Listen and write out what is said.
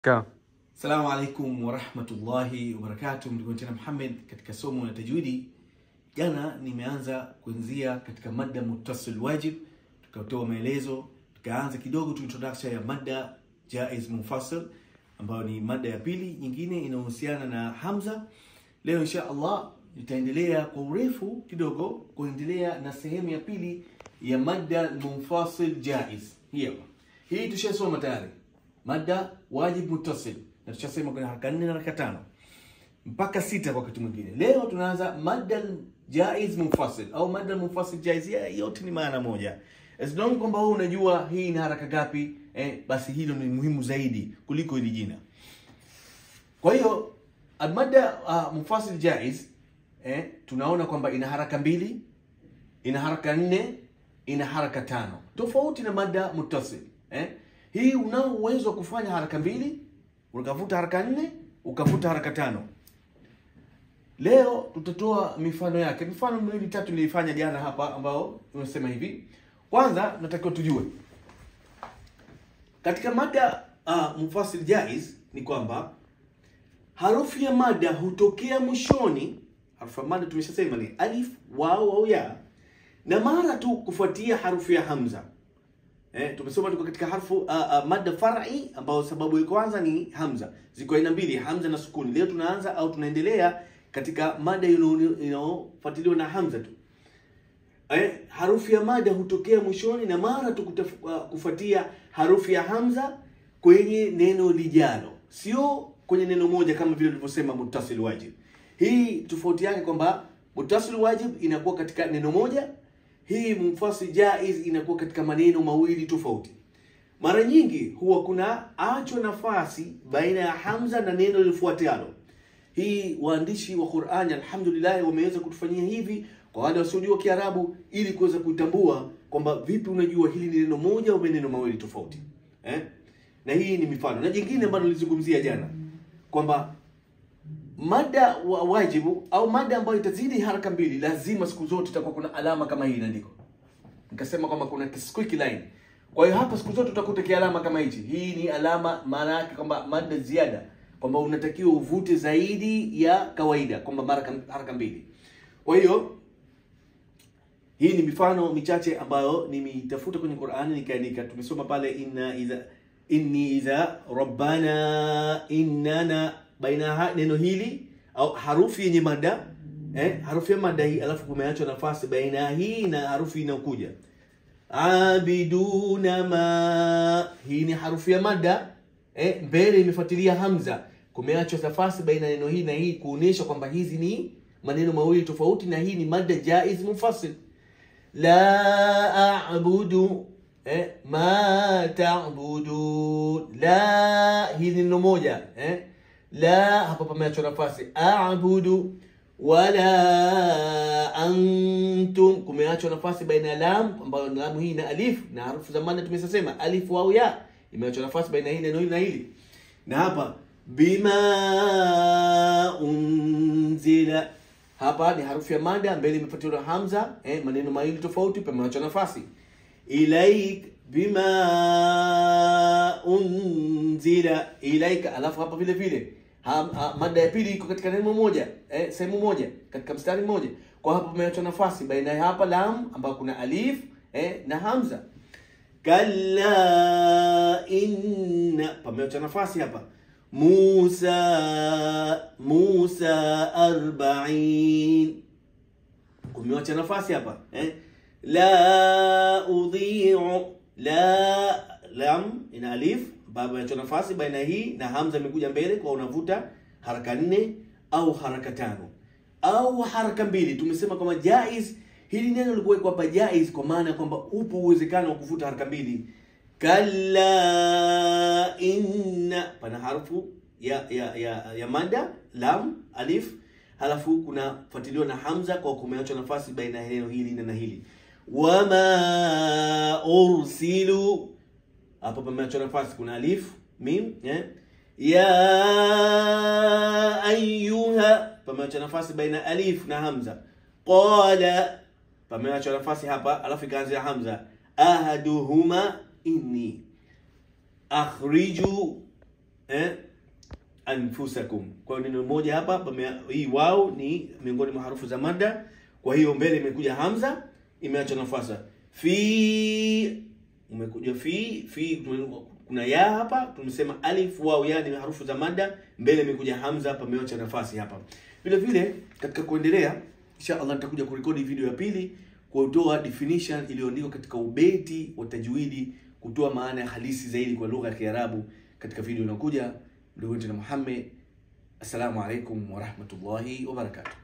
Kaa. Assalamu alaikum warahmatullahi wabarakatuh. Ndugu tena Muhammad katika somo la tajwidi. Jana nimeanza kuanzia katika mada muttasil wajib, tukatoa maelezo, tukaanza kidogo tu introduction ya mada jaiz munfasil ambayo ni mada ya pili nyingine inayohusiana na hamza. Leo insha Allah nitaendelea kwa urefu kidogo kuendelea na sehemu ya pili ya mada munfasil jaiz. Hii hapa. Hii tushasoma tayari. Mada wajib muttasil na tushasema kuna haraka nne na haraka tano mpaka sita kwa wakati mwingine. Leo tunaanza mada jaiz munfasil au mada munfasil jaiz, ya- yote ni maana moja. As long kwamba wewe unajua hii ina haraka ngapi, eh, basi hilo ni muhimu zaidi kuliko hili jina. Kwa hiyo almada uh, munfasil jaiz eh, tunaona kwamba ina haraka mbili, ina haraka nne, ina haraka tano, tofauti na mada muttasil eh. Hii unao uwezo wa kufanya haraka mbili, ukavuta haraka nne, ukavuta haraka tano. Leo tutatoa mifano yake, mifano miwili tatu nilifanya jana hapa, ambao unasema hivi. Kwanza natakiwa tujue katika mada uh, munfasil jaiz ni kwamba harufu ya mada hutokea mwishoni. Harufu ya mada tumeshasema ni alif, wao au ya, na mara tu kufuatia harufu ya hamza. Eh, tumesoma tuko katika harfu uh, uh, mada far'i ambayo sababu ya kwanza ni hamza. Ziko aina mbili, hamza na sukuni. Leo tunaanza au tunaendelea katika mada ino- inayofuatiliwa na hamza tu. Eh, harufu ya mada hutokea mwishoni na mara tu kutaf- uh, kufuatia harufu ya hamza kwenye neno lijalo, sio kwenye neno moja kama vile tulivyosema muttasil wajib. Hii tofauti yake kwamba muttasil wajib inakuwa katika neno moja, hii munfasil jaiz inakuwa katika maneno mawili tofauti. Mara nyingi huwa kuna achwa nafasi baina ya hamza na neno lifuatalo. Hii waandishi wa Qur'ani alhamdulillah wameweza kutufanyia hivi kwa wale wasiojua Kiarabu ili kuweza kutambua kwamba vipi unajua hili ni neno moja au maneno mawili tofauti. Eh? Na hii ni mifano. Na jingine ambalo nilizungumzia jana kwamba mada wa wajibu au mada ambayo itazidi haraka mbili lazima siku zote itakuwa kuna alama kama hii inaandikwa. Nikasema kwamba kuna squeaky line. Kwa hiyo hapa siku zote utakuta kialama kama hichi. Hii ni alama, maana yake kwamba mada ziada, kwamba unatakiwa uvute zaidi ya kawaida, kwamba mara haraka mbili. Kwa hiyo hii ni mifano michache ambayo nimeitafuta kwenye Qur'ani nikaandika. Tumesoma pale inna idha inni idha rabbana innana baina ha, neno hili au harufi yenye mada eh, harufi ya mada hii, alafu kumeachwa nafasi baina hii na harufi inayokuja abiduna ma, hii ni harufi ya mada eh, mbele imefuatilia hamza, kumeachwa nafasi baina ya neno hii na hii kuonesha kwamba hizi ni maneno mawili tofauti, na hii ni mada jaiz munfasil. La a'budu eh, ma ta'budu la, hii ni neno moja eh, la hapa pameachwa nafasi a'budu wala antum kumeachwa nafasi baina ya lam ambayo lamu hii na alif na harufu za mada tumesema alif au ya imeachwa nafasi baina hii neno hili na hili na hapa bima unzila hapa ni harufu ya mada mbele imefuatiwa na hamza eh, maneno mawili tofauti pameachwa nafasi ilaik bima unzila ilaika alafu hapa vile vile ha, ha, mada ya pili iko katika neno moja eh, sehemu moja katika mstari mmoja kwa hapa pameachwa nafasi baina ya hapa lam ambayo kuna alif eh, na hamza kalla inna pameachwa nafasi hapa Musa Musa arbain kumeacha nafasi hapa eh? la udhi'u la lam ina alif baba inacho nafasi baina hii na hamza imekuja mbele kwa unavuta haraka nne au haraka tano au haraka mbili. Tumesema kwamba jaiz, hili neno likuwekwa hapa jaiz kwa maana ya kwamba upo uwezekano wa kuvuta haraka mbili. Kalla inna, pana harfu ya ya ya, ya mada lam alif, halafu kuna fuatiliwa na hamza kwa kumeachwa nafasi baina ya neno hili na hili. Wama ursilu hapo pameachwa nafasi, kuna alif mim eh? ya ayuha pameachwa nafasi baina alif na hamza. Qala pameachwa nafasi hapa, alafu ikaanzia hamza. Ahaduhuma inni akhriju eh, anfusakum. Kwa hiyo neno moja hapa pame, hii wao ni miongoni mwa harufu za mada. Kwa hiyo mbele imekuja hamza, imeacha nafasi fi, umekuja fi fi, kuna ya hapa, tumesema alif wao ya ni harufu za mada, mbele imekuja hamza, pameacha nafasi hapa. Vile vile katika kuendelea, insha Allah nitakuja kurekodi video ya pili kutoa definition iliyoandikwa katika ubeti wa tajwidi, kutoa maana ya halisi zaidi kwa lugha ya Kiarabu katika video inayokuja. Ndugu wetu na Muhammad, assalamu alaikum warahmatullahi wabarakatuh.